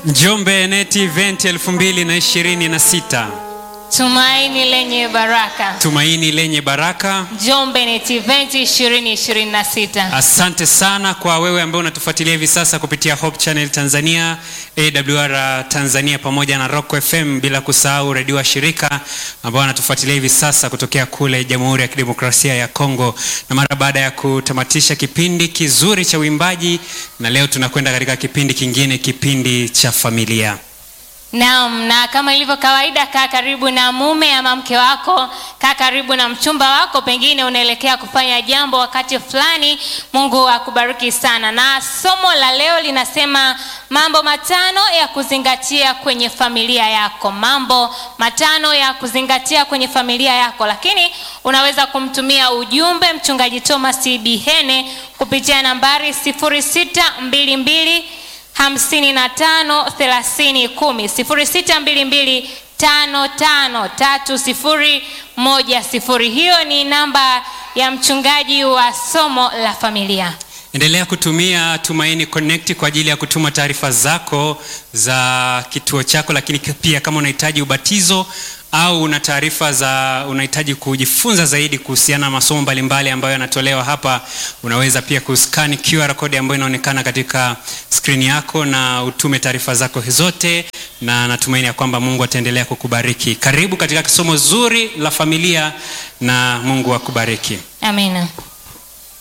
Njombe NET Event 2026 Tumaini lenye baraka. tumaini lenye baraka. Njombe NET Event 2026. Asante sana kwa wewe ambaye unatufuatilia hivi sasa kupitia Hope Channel Tanzania, AWR Tanzania pamoja na Rock FM, bila kusahau redio wa shirika ambao wanatufuatilia hivi sasa kutokea kule Jamhuri ya Kidemokrasia ya Kongo. Na mara baada ya kutamatisha kipindi kizuri cha uimbaji, na leo tunakwenda katika kipindi kingine, kipindi cha familia. Naam, na kama ilivyo kawaida, kaa karibu na mume ama mke wako, kaa karibu na mchumba wako, pengine unaelekea kufanya jambo wakati fulani. Mungu akubariki sana. Na somo la leo linasema mambo matano ya kuzingatia kwenye familia yako, mambo matano ya kuzingatia kwenye familia yako. Lakini unaweza kumtumia ujumbe mchungaji Thomas Bihene kupitia nambari 0622 hamsini na tano thelathini kumi sifuri sita mbili mbili tano tano tatu sifuri moja sifuri. Hiyo ni namba ya mchungaji wa somo la familia. Endelea kutumia Tumaini Connect kwa ajili ya kutuma taarifa zako za kituo chako, lakini pia kama unahitaji ubatizo au una taarifa za unahitaji kujifunza zaidi kuhusiana na masomo mbalimbali ambayo yanatolewa hapa, unaweza pia kuskani QR code ambayo inaonekana katika skrini yako na utume taarifa zako zote, na natumaini ya kwamba Mungu ataendelea kukubariki. Karibu katika somo zuri la familia na Mungu akubariki. Amina.